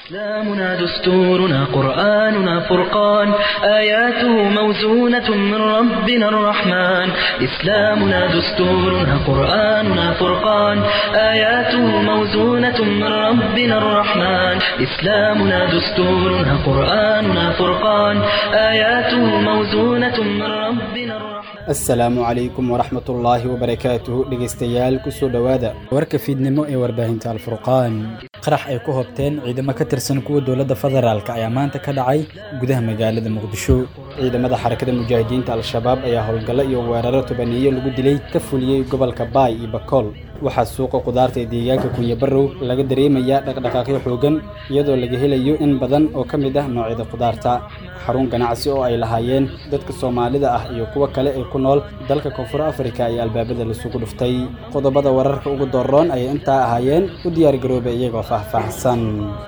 إسلامنا دستورنا قرآننا فرقان آياته موزونة من ربنا الرحمن إسلامنا دستورنا قرآننا فرقان آياته موزونة من ربنا الرحمن إسلامنا دستورنا قرآننا فرقان آياته موزونة من ربنا الرحمن asalaamu calaykum waraxmatullaahi wabarakaatuhu dhegaystayaal kusoo dhowaada warka fiidnimo ee warbaahinta alfurqaan qarax ay ku hobteen ciidamo ka tirsan kuwa dowladda federaalk ayaa maanta ka dhacay gudaha magaalada muqdisho ciidamada xarakada mujaahidiinta al-shabaab ayaa howlgallo iyo weeraro tobaneeyo lagu dilay ka fuliyey gobolka baay iyo bakool waxaa suuqa qudaarta ee deegaanka kunyabarow laga dareemayaa dhaqdhaqaaqyo xoogan iyadoo laga helayo in badan oo ka mid ah noocyada qudaarta xarun ganacsi oo ay lahaayeen dadka soomaalida ah iyo kuwa kale ee ku nool dalka koonfur afrika ayaa albaabada lasugu dhuftay qodobada wararka ugu dooroon ayay intaa ahaayeen u diyaargaroobay iyagoo faahfaahsan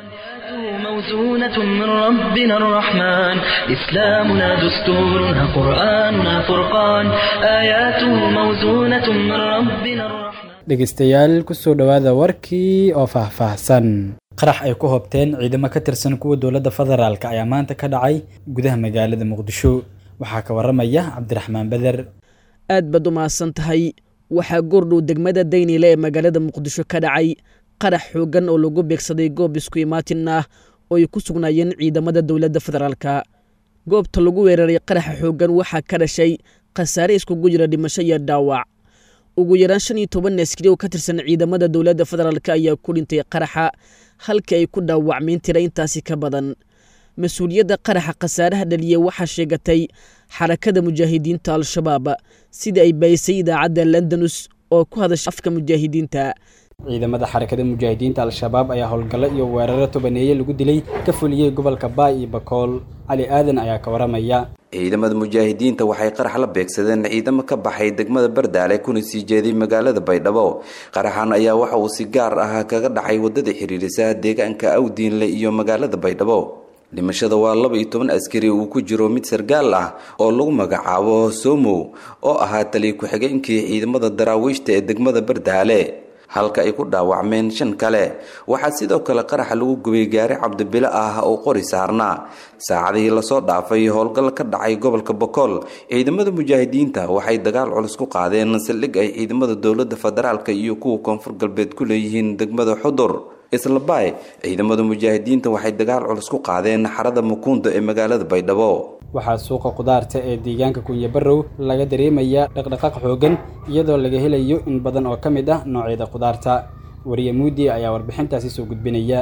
موزونة من ربنا الرحمن إسلامنا دستورنا قرآننا فرقان آياته موزونة من ربنا الرحمن dhegaystayaal kusoo dhowaada warkii oo faahfaahsan qarax ay ku hobteen ciidamo ka tirsan kuwa dowladda federaalk ayaa maanta ka dhacay gudaha magaalada muqdisho waxaa ka waramaya cabdiraxmaan beder aad baad u mahadsan tahay waxaa goordhow degmada daynile ee magaalada muqdisho ka dhacay qarax xooggan oo lagu beegsaday goob isku imaatin ah oo ay ku sugnaayeen ciidamada dowladda federaalka goobta lagu weeraray qaraxa xooggan waxaa ka dhashay khasaare iskugu jira dhimasho iyo dhaawac ugu yaraan shan iyo toban askari oo ka tirsan ciidamada dowladda federaalk ayaa ku dhintay qaraxa halkii ay ku dhaawacmeen tira intaasi ka badan mas-uuliyadda qaraxa khasaaraha dhaliya waxaa sheegatay xarakada mujaahidiinta al-shabaab sida ay baayisay idaacadda londonus oo ku hadasha afka mujaahidiinta ciidamada xarakada mujaahidiinta al-shabaab ayaa howlgallo iyo weeraro tobaneeye lagu dilay ka fuliyey gobolka baay iyo bakool cali aadan ayaa ka waramaya ciidamada mujaahidiinta waxay qarax la beegsadeen ciidamo ka baxay degmada bardaale kuna sii jeeday magaalada baydhabo qaraxan ayaa waxa uu si gaar ah kaga dhacay wadada xiriirisa deegaanka awdiinle iyo magaalada baydhabo dhimashada waa laba iyo toban askari uu ku jiro mid sargaal ah oo lagu magacaabo somow oo ahaa taliya ku-xigeenkii ciidamada daraawiishta ee degmada bardaale halka ay ku dhaawacmeen shan kale waxaa sidoo kale qaraxa lagu gubay gaari cabdibilo ah oo qori saarnaa saacadihii lasoo dhaafay howlgal ka dhacay gobolka bokool ciidamada mujaahidiinta waxay dagaal culus ku qaadeen saldhig ay ciidamada dowladda federaalka iyo kuwa koonfur galbeed ku leeyihiin degmada xudur islabaay ciidamada mujaahidiinta waxay dagaal culus ku qaadeen xarada mukuunda ee magaalada baydhabo waxaa suuqa qudaarta ee deegaanka kunyabarow laga dareemayaa dhaqdhaqaaq xoogan iyadoo laga helayo in badan oo ka mid ah noocyada qudaarta wariye muudi ayaa warbixintaasi soo gudbinaya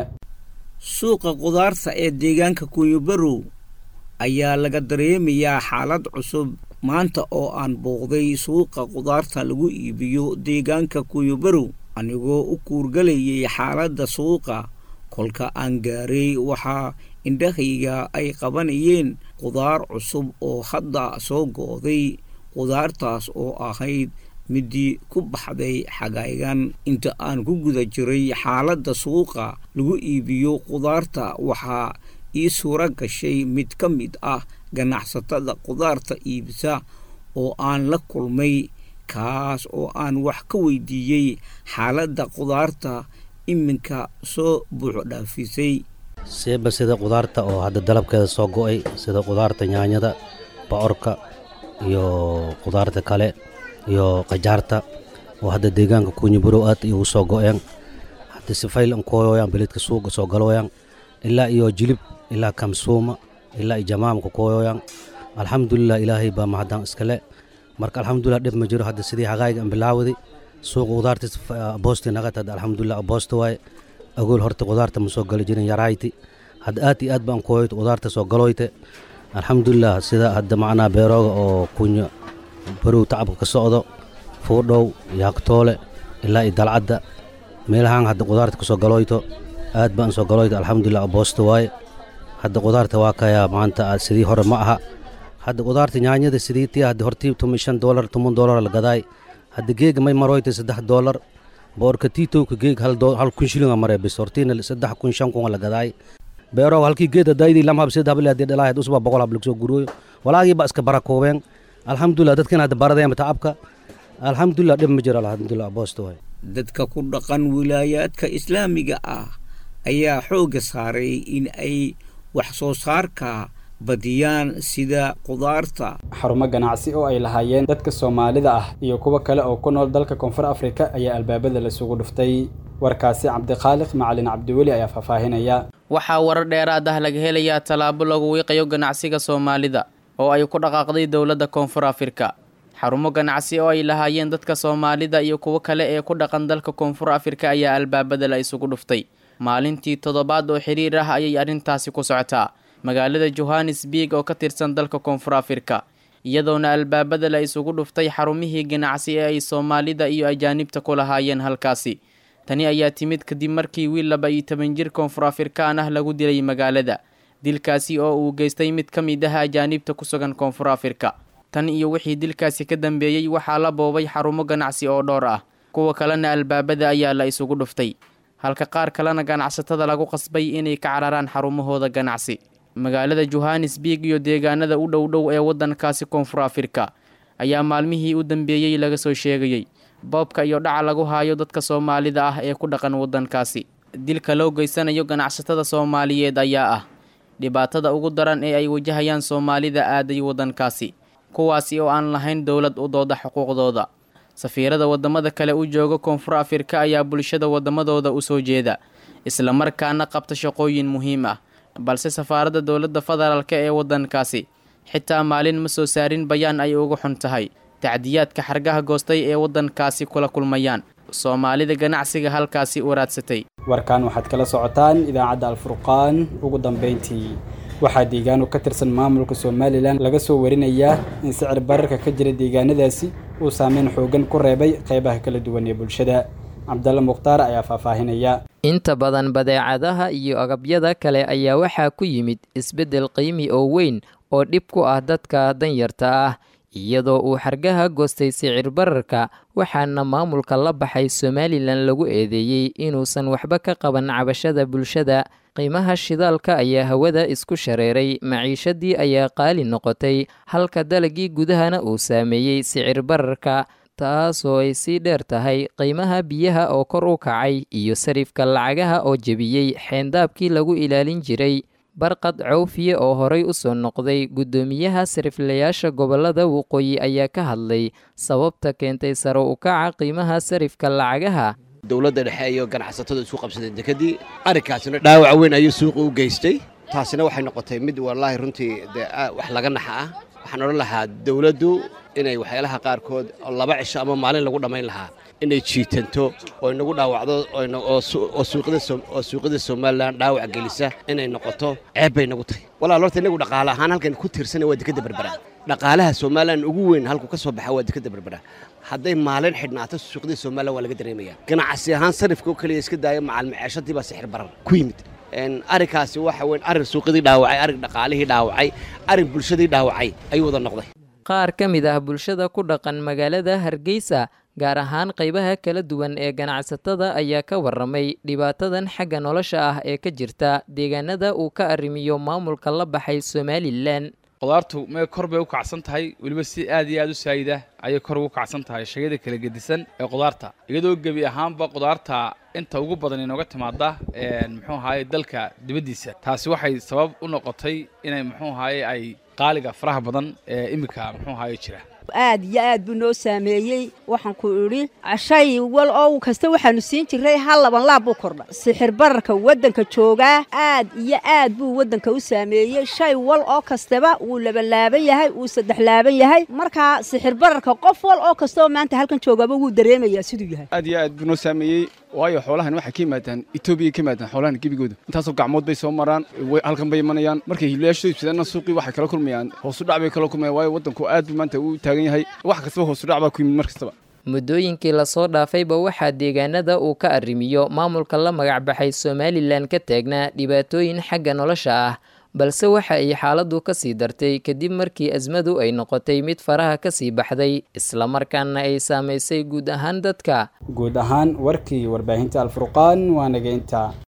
suuqa qudaarta ee deegaanka kunyabarow ayaa laga dareemayaa xaalad cusub maanta oo aan booqday suuqa qudaarta lagu iibiyo deegaanka kunyabarow anigoo u kuurgalayay xaaladda suuqa kolka aan gaaray waxaa indhahayga ay qabanayeen qudaar cusub oo hadda soo go'day qudaartaas oo ahayd midii ku baxday xagaygan inta aan ku guda jiray xaaladda suuqa lagu iibiyo qudaarta waxaa ii suuro gashay mid ka mid ah ganacsatada qudaarta iibisa oo aan la kulmay kaas oo aan wax ka weydiiyey xaaladda qudaarta iminka soo buuxo dhaafisay seeba sida qudaarta oo hadda dalabkeeda soo go'ay sida qudaarta nyaanyada bocorka iyo qudaarta kale iyo qajaarta oo hadda deegaanka kunyiburow aad igu soo go'een hadda sifayl an kooyoyaan beledka suuqa soo galooyaan ilaa iyo jilib ilaa kamsuuma ilaa iyo jamaamka kooyoyaan alxamdulilah ilaahay baa mahadaan iskale marka alxamdulilah dhib ma jiro hadda sidii hagaayga an bilaawadi suuqa qudaartis boosti naqat hadda alxamdulilah boosta waaye agool horta qudaarta ma soo gali jirin yarayti hadda aad iyo aad baan kooyoyt qudaarta soo galoyte alxamdulilah sida hadda macnaa beerooga oo kunya barow tacabka ka socdo fuudhow yaagtoole ilaa iyo dalcadda meelahaan hadda qudaarta ka soo galoyto aad baan soo galoyto alxamdulilah boosta waaye hadda qudaarta waa kayaa maanta sidii hore ma aha hadda qudaarta nyaanyada sidii tii hadda hortii tuma shan doolar toban doolar la gadaay hadda geega may maroyta saddex doolar boorka tiitowka geeg hal kun shilinga mare bis hortiina saddex kun shan kun la gadaay beeroog halkii geed hadaydii lam hab sid habli hadii dhalahayd usba boqol hab lagsoo gurooyo walaagii ba iska barakoobeen alxamdulilah dadkan hadda baradeen tacabka alxamdulilah dhib ma jiro alxamdulilah boosta waay dadka ku dhaqan wilaayaadka islaamiga ah ayaa xoogga saaray in ay wax soo saarka badiyaan sida qudaarta xarumo ganacsi oo ay lahaayeen dadka soomaalida ah iyo kuwo kale oo ku nool dalka koonfur afrika ayaa albaabada lasugu dhuftay warkaasi cabdikhaaliq macalin cabdiweli ayaa faahfaahinaya waxaa warar dheeraad ah laga helayaa tallaabo lagu wiiqayo ganacsiga soomaalida oo ay ku dhaqaaqday dowladda koonfur afrika xarumo ganacsi oo ay lahaayeen dadka soomaalida iyo kuwo kale ee ku dhaqan dalka koonfur afrika ayaa albaabada la isugu dhuftay maalintii toddobaad oo xiriir ah ayay arrintaasi ku socotaa magaalada johannesburg oo ka tirsan dalka koonfur afrika iyadoona albaabada la isugu dhuftay xarumihii ganacsi ee ay soomaalida iyo ajaanibta ku lahaayeen halkaasi tani ayaa timid kadib markii wiil laba iyo toban jir koonfur afrikaan ah lagu dilay magaalada dilkaasi oo uu geystay mid ka mid ah ajaanibta ku sugan koonfur afrika tan iyo wixii dilkaasi ka dambeeyey waxaa la boobay xarumo ganacsi oo dhowr ah kuwa kalena albaabada ayaa la isugu dhuftay halka qaar kalena ganacsatada lagu qasbay inay ka cararaan xarumahooda ganacsi magaalada johannesburg iyo deegaanada u dhow dhow ee waddankaasi koonfur afrika ayaa maalmihii u dambeeyey laga soo sheegayey boobka iyo dhaca lagu haayo dadka soomaalida ah ee ku dhaqan waddankaasi dilka loo geysanayo ganacsatada soomaaliyeed ayaa ah dhibaatada ugu daran ee ay wajahayaan soomaalida aaday waddankaasi kuwaasi oo aan lahayn dowlad u dooda xuquuqdooda safiirada waddamada kale u jooga koonfur afrika ayaa bulshada waddamadooda u soo jeeda islamarkaana qabta shaqooyin muhiim ah balse safaaradda dowladda federaalk ee waddankaasi xitaa maalin ma soo saarin bayaan ay uga xun tahay tacdiyaadka xargaha goostay ee waddankaasi kula kulmayaan soomaalida ganacsiga halkaasi waraadsatay warkan waxaad kala socotaan idaacadda alfurqaan ugu dambeyntii waxaa deegaano ka tirsan maamulka somalilan laga soo warinayaa in sicir bararka ka jira deegaanadaasi uu saameyn xoogan ku reebay qeybaha kala duwan ee bulshada cabdalle mukhtaar ayaa faahfaahinaya inta badan badeecadaha iyo agabyada kale ayaa waxaa ku yimid isbeddel qiimi oo weyn oo dhib ku ah dadka danyarta ah iyadoo uu xargaha goostay sicir bararka waxaana maamulka la baxay somalilan lagu eedeeyey inuusan waxba ka qaban cabashada bulshada qiimaha shidaalka ayaa hawada isku shareeray maciishadii ayaa qaali noqotay halka dalagii gudahana uu saameeyey sicir bararka taasoo ay sii dheer tahay qiimaha biyaha oo kor u kacay iyo sarifka lacagaha oo jebiyey xeendaabkii lagu ilaalin jiray barqad cawfiye oo horay u soo noqday guddoomiyaha sariflayaasha gobollada waqooyi ayaa ka hadlay sababta keentay sare u kaca qiimaha sarifka lacagaha dowladda dhexe iyo ganacsatada isku qabsadeen dekadii arrinkaasina dhaawac weyn ayuu suuqa u geystay taasina waxay noqotay mid wallaahi runtii dee wax laga naxa ah waxaan odhan lahaa dowladdu inay waxyaalaha qaarkood laba cisho ama maalin lagu dhammayn lahaa inay jiitanto oo inagu dhaawacdo oo suuqyada somalilan dhaawac gelisa inay noqoto ceeb bay nagu tahay walaal horta inagu dhaqaale ahaan halkan ku tiirsana waa dekadda berbera dhaqaalaha somalilan ugu weyn halku ka soo baxa waa dekadda berbera hadday maalin xidhnaato suuqyada somalilan waa laga dareemaya ganacsi ahaan sarifka oo keliya iska daaya macaalmaceeshadii baa sixir barar ku yimid arrinkaasi waxa weyn arrin suuqyadii dhaawacay arrin dhaqaalihii dhaawacay arrin bulshadii dhaawacay ayuu wada noqday qaar ka mid ah bulshada ku dhaqan magaalada hargeysa gaar ahaan qaybaha kala duwan ee ganacsatada ayaa ka warramay dhibaatadan xagga nolosha ah ee ka jirta deegaanada uu ka arrimiyo maamulka la baxay somalilan qudaartu may kor bay u kacsan tahay weliba si aad iyo aad u saayida ayay kor ugu kacsan tahay shayada kala gedisan ee qudaarta iyadoo gebi ahaanba qudaarta inta ugu badan inooga timaada muxuu ahaye dalka dibaddiisa taasi waxay sabab u noqotay inay muxuu ahaye ay qaaliga faraha badan ee iminka muxuu ahaye jira aad iyo aad buu noo saameeyey waxaan ku idhi shay wal oo kasta waxaanu siin jiray hal laban laab buu kordha sixir bararka waddanka joogaa aad iyo aad buu waddanka u saameeyey shay wal oo kastaba wuu labanlaaban yahay wuu saddex laaban yahay markaa sixir bararka qof wal oo kastaoo maanta halkan joogaaba wuu dareemayaa siduu yahay aad iyo aad buu noo saameeyey waayo xoolahan waxay ka yimaadaan etoobiya ka yimaadaan xoolahan gebigooda intaasoo gacmood bay soo maraan halkan bay imanayaan markay hiilayaashooda ibsadeenna suuqii waxay kala kulmayaan hoosudhac bay kala kulmayaan waayo waddanku aad buu maanta u taagan yahay wax kastaba hoosudhac baa ku yimid mar kastaba muddooyinkii lasoo dhaafayba waxaa deegaanada uu ka arrimiyo maamulka la magacbaxay somalilan ka taagnaa dhibaatooyin xagga nolosha ah balse waxa ay xaaladdu ka sii dartay kadib markii asmadu ay noqotay mid faraha ka sii baxday islamarkaana ay saamaysay guud ahaan dadka guud ahaan warkii warbaahinta alfurqaan waa naga intaa